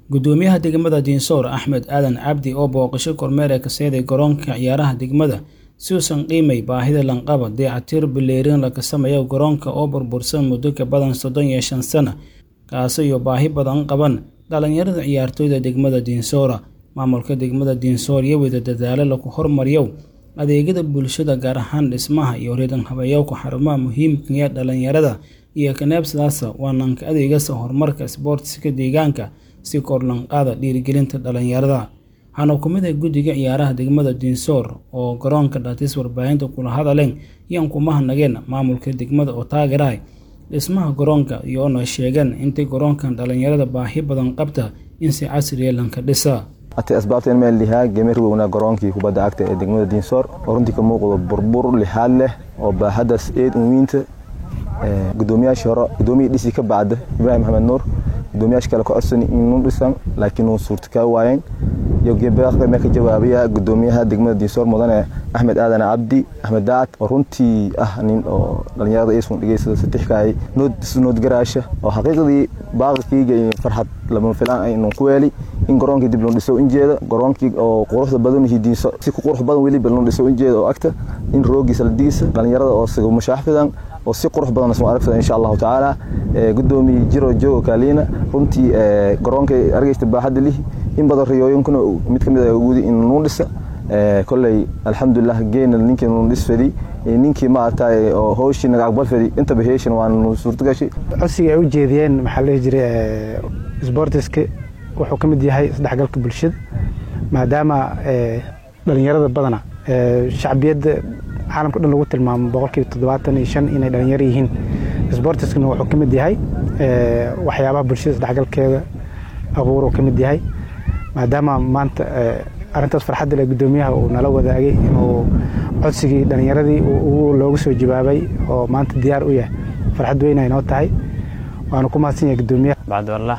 gudoomiyaha degmada diinsoor axmed aadan cabdi oo booqasho kormeer ee ka seeday garoonka ciyaaraha degmada si uusan qiimay baahida lanqaba dayactir bileerin laga sameeyo garoonka oo burbursan muddo ka badan soddon iyo shan sano kaasi iyo baahi badan qaban dhalinyarada ciyaartooyda degmada diinsoora maamulka degmada diinsoor iyo wada dadaalo lagu hormariyo adeegyada bulshada gaar ahaan dhismaha iyo reedan habeeyowka xarumaha muhiimka ee dhalinyarada iyo kaneebsadaasa waananka adeegasa horumarka isboortiska deegaanka si kor lanqaada dhiirigelinta dhalinyarada waxaana ku mid ah guddiga ciyaaraha degmada diinsoor oo garoonka dhaatis warbaahinta kula hadaleen iyaan ku mahadnageen maamulka degmada oo taageerahay dhismaha garoonka iyoona sheegeen intay garoonkan dhalinyarada baahi badan qabta in si casriya lanka dhisa ati asbaabta in meel lihaa gemer weynaa garoonkii kubadda cagta ee degmada diinsoor oo runtii ka muuqdo burbur lixaad leh oo baahadaas eed unwiinta gudoomiyaashii hore gudoomiyii dhisi ka bacda ibraahim maxamed nuur gudoomiyaasha kale ka codsani inuu dhisan laakiin uu suurta kaa waayeen iyo gebeaqda mee ka jawaabaya gudoomiyaha degmada diinsoor mudane axmed aadan cabdi axmed daacad oo runtii ah nin oo dhalinyarada isun dhigeysada satixkaay nood garaasha oo xaqiiqdii baaqilkiyga iyo farxad lama filaan ay inuu ku weeli in garoonkii dib loo dhiso injeeda garoonkii oo quruxda badan diinso si ku qurux badan weliba loo dhiso injeeda oo agta in roogiisa la digisa dhalinyarada oo siga mashaaxfidan oo si qurux badan isma aragfida insha allahu tacaala gudoomiye jiro joogo kaaliina runtii garoonka argeysta baaxadda lihi in badan riyooyinkuna mid ka mid ah gudi in nuu dhisa kolley alxamdulilah geena ninkii nuu dhis fadi ninkii maaragtay oo hooshii naga aqbal fadi intaba heeshan waa nuu suurtagashay codsiga ay u jeediyeen maxaa la dhihi jiray sbortiska wuxuu ka mid yahay isdhexgalka bulshada maadaama dhalinyarada badana shacbiyadda caalamka dhan lagu tilmaamo boqolkiiba toddobaatan iyo shan inay dhalinyaro yihiin sbortiskana wuxuu ka mid yahay waxyaabaha bulshada isdhexgalkeeda abuur uu ka mid yahay maadaama maanta arrintaas farxadda leh guddoomiyaha uu nala wadaagay inuu codsigii dhalinyaradii loogu soo jawaabay oo maanta diyaar u yahay farxad weyn ay noo tahay waanu ku mahadsan yahay guddoomiyaha bacdwallah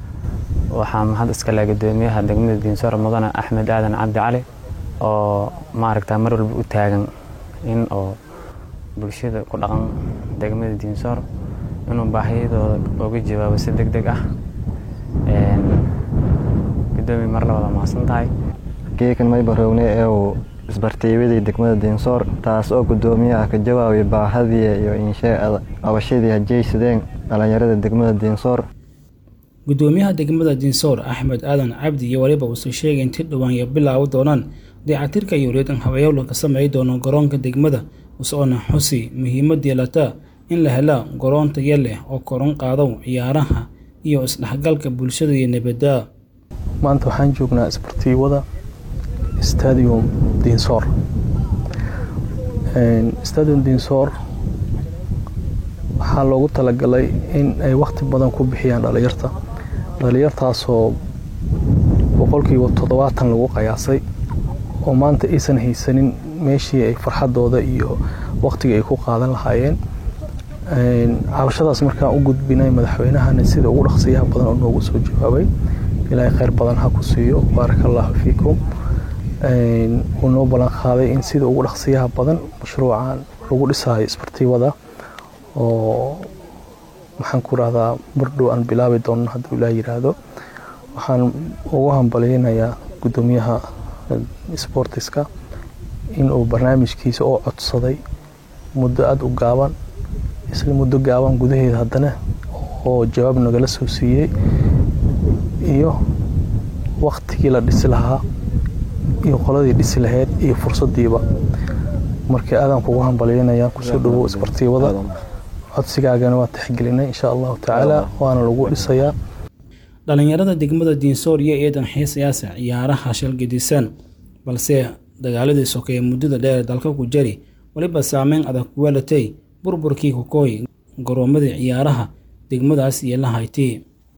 waxaa mahad iskale guddoomiyaha degmada diinsoor mudane axmed aadan cabdi cali oo maaragta mar walba u taagan in oo bulshada ku dhaqan degmada diinsoor inuu baahiyadooda uga jawaabo si deg deg ah gudoomiya mar labada mahadsan tahay geekan maybarowne ee uu isbartiibadii degmada diinsoor taas oo gudoomiyaha ka jawaabay baahadii iyo insheeada qabashadii hajaysadeen dhalinyarada degmada diinsoor gudoomiyaha degmada diinsoor axmed aadan cabdi iyo waliba uusoo sheegay inti dhowaan iyo bilaawi doonaan dayactirka iyo reedan habeeyow ka sameey doono garoonka degmada usoona xusi muhiimad yeelata in la hela garoon taya leh oo koron qaadow ciyaaraha iyo isdhexgalka bulshada iyo nabadda maanta waxaan joognaa isbartiibada stadium diinsoor stadium diinsoor waxaa loogu talagalay in ay wakhti badan ku bixiyaan dhalinyarta dhalinyartaasoo boqolkiiba toddobaatan lagu qayaasay oo maanta aysan haysanin meeshii ay farxadooda iyo wakhtiga ay ku qaadan lahaayeen cabashadaas markaan u gudbinay madaxweynahana sida ugu dhaqsiyaha badan oo noogu soo jawaabay ilaahay kheyr badan ha ku siiyo baaraka allaahu fiikum wuu noo ballan qaaday in sida ugu dhaqsiyaha badan mashruucan lagu dhisayo isbartiibada oo maxaan ku rahdaa mardhow aan bilaabi doono hadduu ilaah yiraahdo waxaan ugu hambalyeynayaa guddoomiyaha sbortiska inuu barnaamijkiisa oo codsaday muddo aada u gaaban isla muddo gaaban gudaheeda haddana oo jawaab nagala soo siiyey iyo waktigii la dhisi lahaa iyo qoladii dhisi lahayd iyo fursadiiba marka aadaan kugu hambalyeynaya kusoo dhawow isbartiibada codsigaagana waa tixgelinay insha allahu tacaala waana lagu dhisayaa dhalinyarada degmada diinsoor iyo eedan xiisayaasa ciyaaraha shalgadisan balse dagaaladii sokeeye muddada dheer dalka ku jari weliba saameyn adag kuweelatay burburkii kokooy garoomadii ciyaaraha degmadaas iyo la haytay